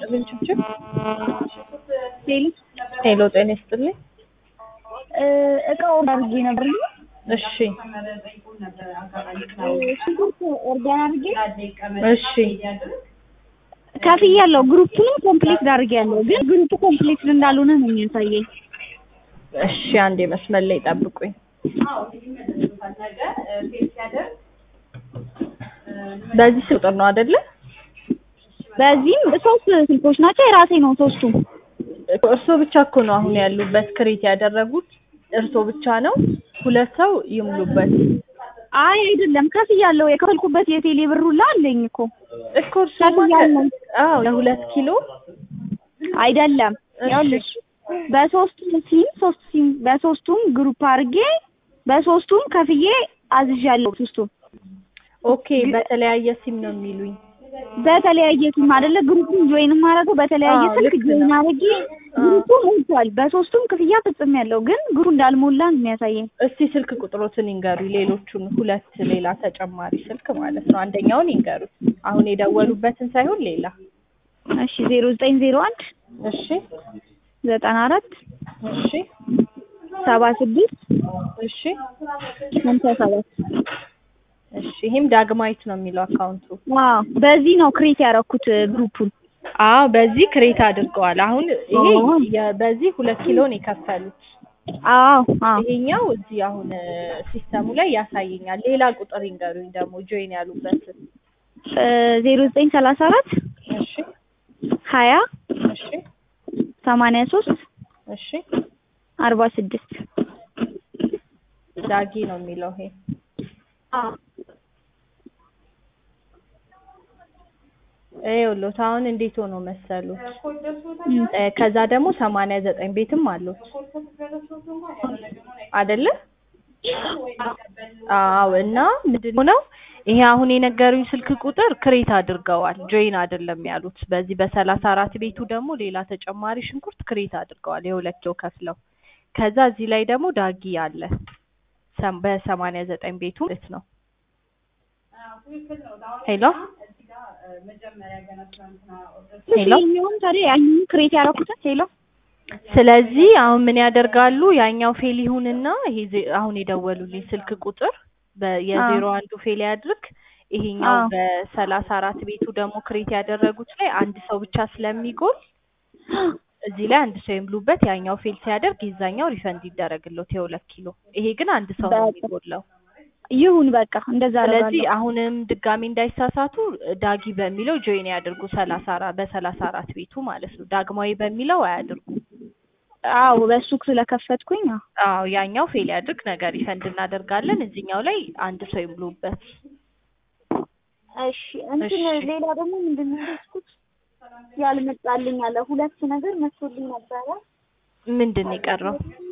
ይስጥልኝ ችብችብ። ሄሎ ሄሎ ጤና ይስጥልኝ። እቃ ኦርደር አድርጌ ነበር። እሺ ሽንኩርት ኦርደር አድርጌ እሺ ከፍያለሁ። ግሩፑንም ኮምፕሊት አድርጌያለሁ፣ ግን ግሩፑ ኮምፕሊት እንዳልሆነ ነው የሚያሳየኝ። እሺ አንዴ መስመር ላይ ጠብቁኝ። በዚህ ቁጥር ነው አይደለ? በዚህም ሶስት ስልኮች ናቸው፣ የራሴ ነው ሶስቱም። እርሶ ብቻ እኮ ነው አሁን ያሉበት ክሬት ያደረጉት እርሶ ብቻ ነው። ሁለት ሰው ይሙሉበት አይ አይደለም፣ ከፍያለሁ። የከፈልኩበት የቴሌ ብር ሁላ አለኝ እኮ እኮ እርሶማ ከ- ከፍያለሁ። አዎ ለሁለት ኪሎ አይደለም እሺ። ይኸውልሽ በሶስቱም ሲም ሶስት ሲም በሶስቱም ግሩፕ አድርጌ በሶስቱም ከፍዬ አዝዣለሁ። ሶስቱም ኦኬ። በተለያየ ሲም ነው የሚሉኝ። በተለያየ ሲም አይደለ ግሩፑን ጆይን ማድረገው በተለያየ አዎ፣ ስልክ ልክ ጆይን ነው። አድርጌ አዎ። ግሩፑ ሞልቷል። በሶስቱም ክፍያ ፈጽሜያለሁ፣ ግን ግሩፑ እንዳልሞላ ነው የሚያሳየኝ። እስቲ ስልክ ቁጥሮትን ይንገሩ። ሌሎቹን ሁለት ሌላ ተጨማሪ ስልክ ማለት ነው። አንደኛውን ይንገሩ። አሁን የደወሉበትን ሳይሆን ሌላ። እሺ ዜሮ ዘጠኝ ዜሮ አንድ እሺ ዘጠና አራት እሺ ሰባ ስድስት እሺ ሀምሳ ሰባት እሺ። ይህም ዳግማዊት ነው የሚለው አካውንቱ። አዎ በዚህ ነው ክሬት ያደረኩት ግሩፑን። አዎ በዚህ ክሬት አድርገዋል። አሁን ይሄ አዎ። የ- በዚህ ሁለት ኪሎን የከፈሉት አዎ አዎ ይሄኛው እዚህ አሁን ሲስተሙ ላይ ያሳየኛል። ሌላ ቁጥር ይንገሩኝ ደግሞ ጆይን ያሉበትን። ዜሮ ዘጠኝ ሰላሳ አራት እሺ ሀያ እሺ ሰማንያ ሶስት እሺ አርባ ስድስት ዳጊ ነው የሚለው ይሄ ይኸውልዎት አሁን እንዴት ሆኖ መሰሉት? እ ከዛ ደግሞ ሰማንያ ዘጠኝ ቤትም አሉት አይደለ? አዎ እና ምንድን ነው ይሄ አሁን የነገሩኝ ስልክ ቁጥር ክሬት አድርገዋል፣ ጆይን አይደለም ያሉት። በዚህ በሰላሳ አራት ቤቱ ደግሞ ሌላ ተጨማሪ ሽንኩርት ክሬት አድርገዋል የሁለት ኪሎ ከፍለው። ከዛ እዚህ ላይ ደግሞ ዳጊ አለ ሰም- በሰማንያ ዘጠኝ ቤቱ ማለት ነው። ሄሎ ሄሎ ይሄኛውን ታዲያ ያኛውን ክሬት ያደረኩትን ሄሎ ስለዚህ አሁን ምን ያደርጋሉ? ያኛው ፌል ይሁንና ይሄ ዜ- አሁን የደወሉልኝ ስልክ ቁጥር በ- የዜሮ አንዱ ፌል ያድርግ። ይሄኛው አዎ። በሰላሳ አራት ቤቱ ደግሞ ክሬት ያደረጉት ላይ አንድ ሰው ብቻ ስለሚጎል እዚህ ላይ አንድ ሰው ይምሉበት። ያኛው ፌል ሲያደርግ የዛኛው ሪፈንድ ይደረግለት የሁለት ኪሎ። ይሄ ግን አንድ ሰው ነው በቃ። የሚጎለው። ይሁን በቃ እንደዛ ስለዚህ አደርጋለሁ። አሁንም ድጋሚ እንዳይሳሳቱ ዳጊ በሚለው ጆይን ያድርጉ። ሰላሳ አራት በሰላሳ አራት ቤቱ ማለት ነው። ዳግማዊ በሚለው አያድርጉ። አዎ በሱ ስለከፈትኩኝ አዎ። አዎ ያኛው ፌል ያድርግ ነገር ሪፈንድ እናደርጋለን። እዚህኛው ላይ አንድ ሰው ይምሉበት። እሺ እንትን እሺ። ሌላ ደግሞ ምንድን ነው ያልኩት ያልመጣልኝ አለ ሁለት ነገር መጥቶልኝ ነበረ ምንድን ነው የቀረው?